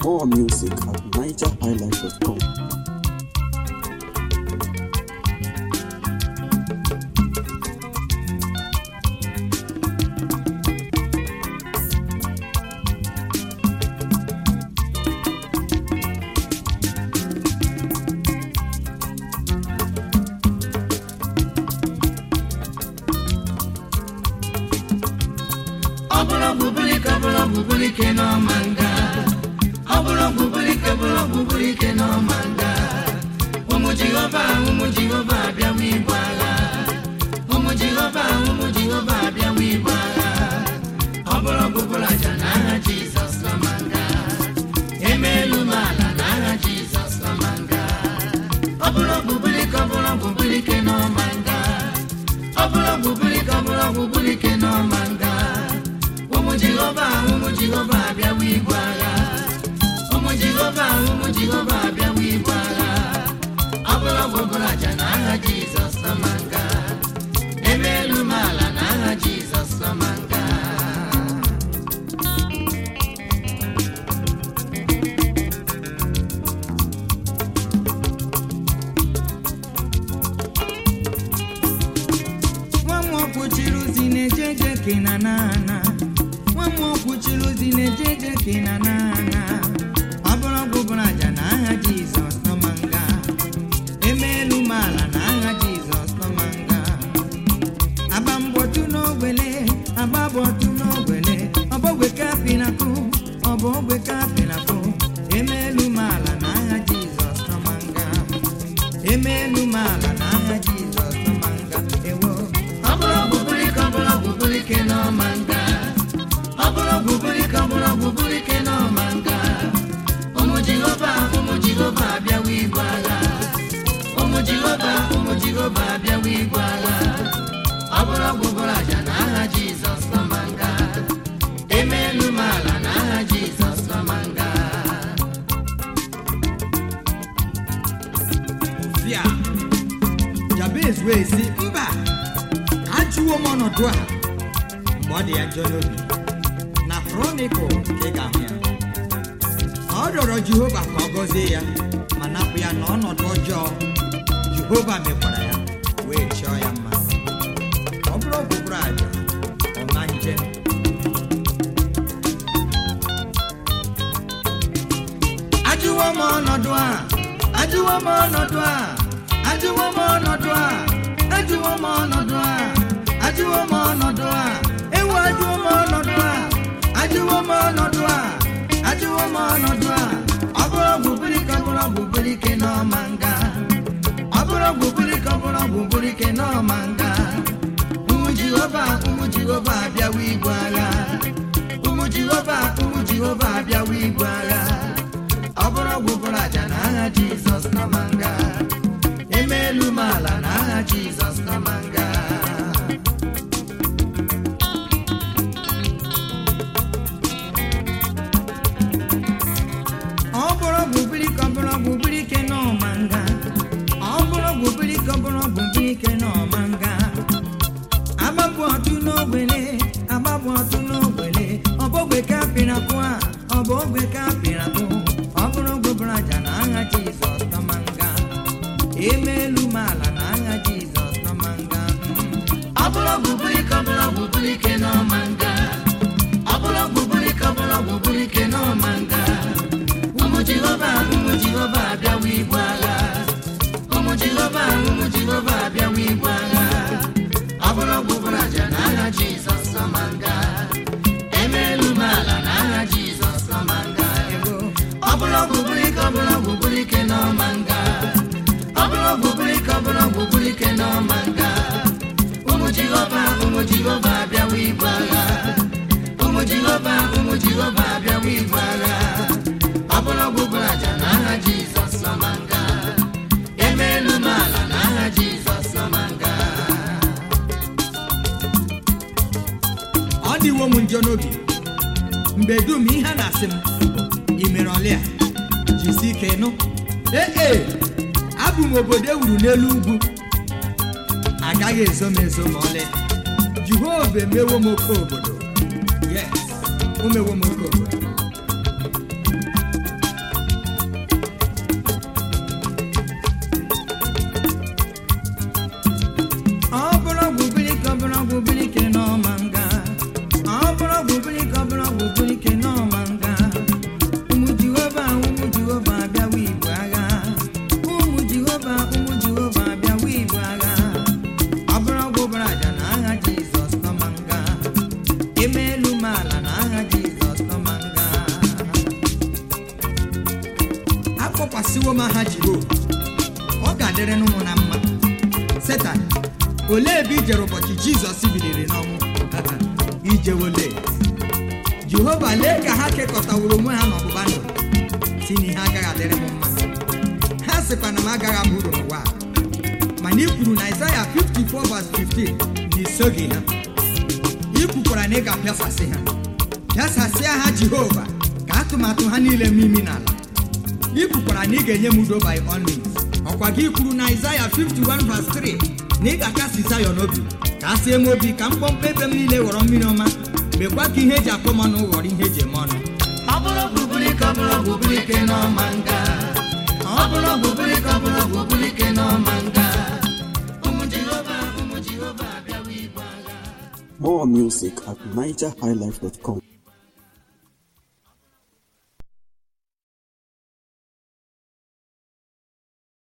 More music at nigerhighlife.com. ọ bụrụ ọgwụbụlike ọ bụrụ ọgwụbụlike n'ọma nga ọ bụrụ ọgwụbụlike ọ bụrụ ọgwụbụlike n'ọma nga ụmụ jehova ụmụ jehova abịawa ibu agha ụmụ jehova ụmụ jehova abịawa ibu agha ọ bụrụ ọgwụbụrụ aja n'aha jizọs n'ọma nga emeelu m ala n'aha jizọs n'ọma nga ọ bụrụ ọgwụbụlike ọ bụrụ ọgwụbụlike n'ọma nga ọ bụrụ ọgwụbụlike ọ bụrụ ọgwụbụlike n'ọma nga ụmụ jehova ụmụ jehova abịawa ibu agha ụmụ jehova ụmụ jehova abịawa ibu agha ọ bụrụ ọgwụbụrụ aja na aha jizọs nọmanga emeelu m ala na aha jizọs nọmanga nwa m ọkwụchiri ozi na-eje eje kena nana nwa m ọkwụchiri ozi na-eje eje kena nana ọ bụrụ ọgwụbụrụ aja na aha jizọs nọmanga emeelu m ala na aha jizọs nọmanga agba mgbọtụ n'ogbele agba bọtụ n'ogbele ọbọgwe kapinakụ ọbụ ogwe kapinakụ emeelu m ala na aha jizọs nọmanga emeelu m ala na aha jizọs nọmanga ewo ọ bụrụ ọgwụbụlike ọ bụrụ ọgwụbụlike n'ọma nga ọ bụrụ ọgwụbụlike ọ bụrụ ọgwụbụlike n'ọma nga ụmụ jehova ụmụ jehova abịawa ibu agha ụmụ jehova ụmụ jehova abịawa ibu agha ọ bụrụ ọgwụbụrụ aja na aha jizọs nọma nga emeelu m ala na aha jizọs nọma nga bịa jabez wee sị mba ajụwo m ọnọdụ a mgbe ọ dị ya njọ n'obi na kronikụl ka ị ga-ahụ ya ọ rịọrọ jehova ka ọ gọzie ya ma napụ ya n'ọnọdụ ọjọọ jehova mekwara ya wee chọọ ya mma ọ bụrụ ọgwụgwụrụ aja ọma nje ajụwo m ọnọdụ a ajụwo m ọnọdụ a ajụwo m ọnọdụ a ajụwo m ọnọdụ a ajụwo m ọnọdụ a ewu ajụwo m ọnọdụ a ajụwo m ọnọdụ a ajụwo m ọnọdụ a ọ bụrụ ọgwụbụlike ọ bụrụ ọgwụbụlike n'ọma nga ọ bụrụ ọgwụbụlike ọ bụrụ ọgwụbụlike n'ọma nga ụmụ jehova ụmụ jehova abịawa ibu agha ụmụ jehova ụmụ jehova abịawa ibu agha ọ bụrụ ọgwụgwụrụ aja na aha jizọs nọma nga emeelu m ala na aha jizọs nọma nga ọ bụrụ ọgwụbụlike ọ bụrụ ọgwụbụlike n'ọma nga ọ bụrụ ọgwụbụlike ọ bụrụ ọgwụbụlike n'ọma nga agbapụ ọtụ n'ogbele agbapụ ọtụ n'ogbele ọbọgwe ka pịrapụ a ọbụ ogwe ka pịrapụ ọ bụrụ ọgwụbụrụ aja na aha jizọs nọma nga emeelu m ala na aha jizọs nọma nga ọ bụrụ ọgwụbụlike ọ bụrụ ọgwụbụlike n'ọma nga ọ bụrụ ọgwụbụlike ọ bụrụ ọgwụbụlike n'ọma nga ụmụ jehova ụmụ jehova abịawa ibu agha ụmụ jehova ụmụ jehova abịawa ibu agha ọ bụrụ ọgwụgwụrụ aja na aha jizọs nọma nga emeelu m ala na aha jizọs nọma nga ọ bụrụ ọgwụgwụlike ọ bụrụ ọgwụgwụlike n'ọma nga ọ bụrụ ọgwụgwụlike ọ bụrụ ọgwụgwụlike n'ọma nga ụmụ jehova ụmụ jehova abịawa ibu agha ụmụ jehova ụmụ jehova abịawa ibu agha ọ bụrụ ọgwụgwụrụ aja na aha jizọs nọma nga emeelu m ala na aha jizọs nọma nga ọ dịwo m njọ n'obi mgbe dum ihe a na-asị m ị mere ọlịa jisi ike nụ ee ee abụ m obodo ewuru n'elu ugwu agaghị ezo m ezo ma ọlị jehova emewo m oke obodo yes o mewo m oke obodo adịrịnụ m na mma setan olee ebe i jere ụbọchị jizọs biliri n'ọnwụ ijewole jehova lee ka ha kekọtaworo onwe ha n'ọgbụgba ndụ si na ihe agaghị adịrị m mma ha sịkwa na m agaghị abụ uru n'ụwa a. mana i kwuru na Aịzaya 54 verse 15 na isoghị ha i kwukwara na ị ga-apịasasị ha pịasasịa ha jehova ka atụmatụ ha niile mee imi n'ala i kwukwara na ị ga-enye m udo by all means ọkwa gị kwuru na Aịzaya 51 verse 3 na ị ga-akasi Zayọn obi ka a sie m obi ka mkpọmkpọ ebe m niile ghọrọ mmiri ọma mekwa ka ihe eji akpọ m ọnụ ghọrọ ihe eji eme ọnụ ọ bụrụ bụbụlike ọ bụrụ bụbụlike n'ọma nga ọ bụrụ bụbụlike ọ bụrụ bụbụlike n'ọma nga ụmụ jehova ụmụ jehova abịawa igwe agha More music at NigerHighlife.com.